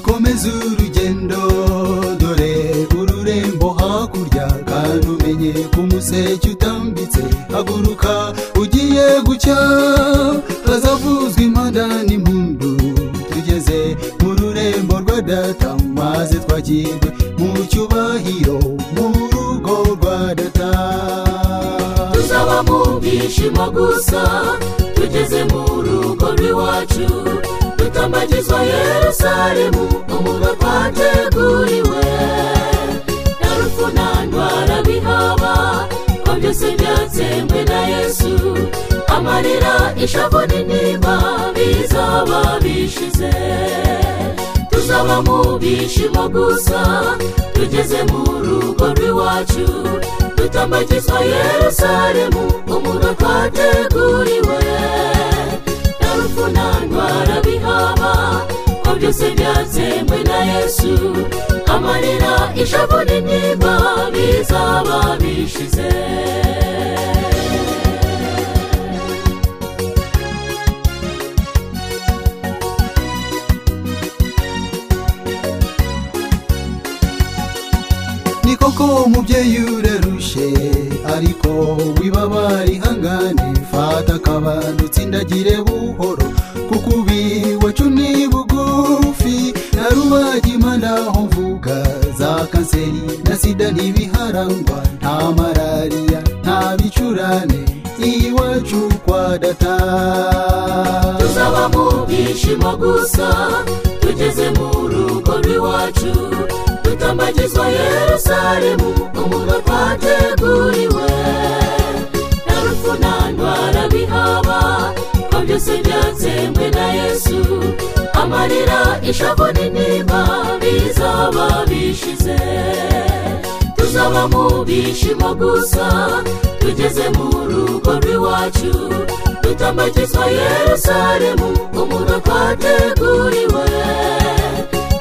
komeza urugendo dore ururembo hakurya kandi umenye ku museke utambitse haguruka ugiye gucya hazavuzwa impanda n'impundu tugeze mu rurembo rwa data maze twakirwe mu cyubahiro mu rugo rwa data tuzaba mu byishimo gusa tugeze mu rugo rw'iwacu dutambagizwa yerusalemu umuga twateguriwe na rupfu nta ndwara bihaba ko byose byatsembwe na yesu amarira ishavu n'intimba bizaba bishize tuzaba mu byishimo gusa tugeze mu rugo rw'iwacu dutambagizwa yerusalemu umuga twateguriwe nta rupfu nta ndwara bihaba ko byose byatsembwe na yesu amarira ishavu n'intimba bizaba bishize ni koko umubyeyi urarushe ariko wibabara ihangane fata akabando utsindagire buhoro kuko ubiwacu ni bugufi na rubagima ndaho mvuga za kanseri na sida ntibiharangwa nta malariya nta bicurane iwacu kwa data tuzaba mu byishimo gusa tugeze mu rugo rw'iwacu dutambagizwa yerusalemu umuga twateguriwe nta rupfu nta ndwara bihaba ko byose byatsembwe na yesu amarira ishavu n'intimba bizaba bishize tuzaba mu byishimo gusa tugeze mu rugo rw'iwacu dutambagizwa yerusalemu umuga twateguriwe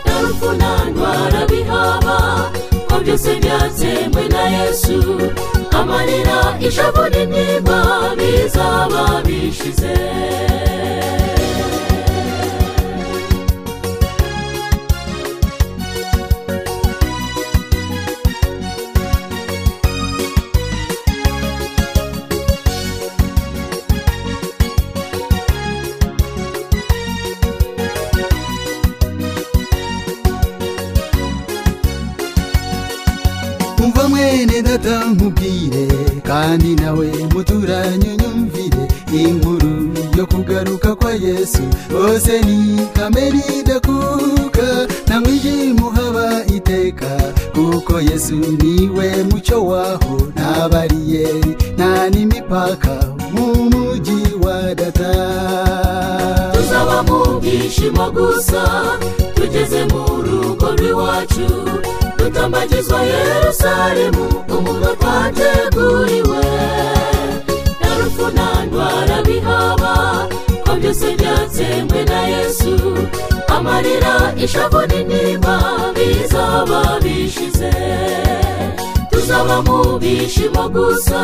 nta rupfu nta ndwara bihaba ko byose byatsembwe na yesu amarira ishavu n'intimba bizaba bishize umva mwene data nkubwire kandi nawe muturanye nyumvire inkuru yo kugaruka kwa yesu bose ni kamere idakuka nta mwijima uhaba iteka kuko yesu niwe mucyo waho nta bariyeri nta n'imipaka mu mujyi wa data tuzaba mu byishimo gusa tugeze mu rugo rw'iwacu dutambagizwa yerusalemu umuga twateguriwe nta rupfu nta ndwara bihaba ko byose byatsembwe na yesu amarira ishavu n'intimba bizaba bishize tuzaba mu byishimo gusa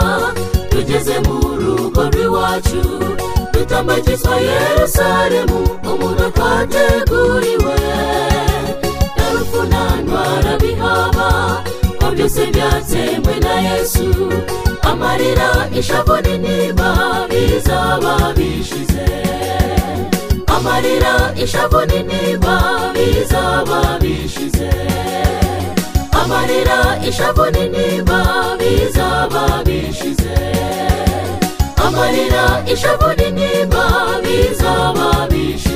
tugeze mu rugo rw'iwacu dutambagizwa yerusalemu umuga twateguriwe nta rupfu nta ndwara bihaba ko byose byatsembwe na yesu amarira ishavu n'intimba bizaba bishize amarira ishavu n'intimba bizaba bishize amarira ishavu n'intimba bizaba bishize amarira ishavu n'intimba bizaba bishize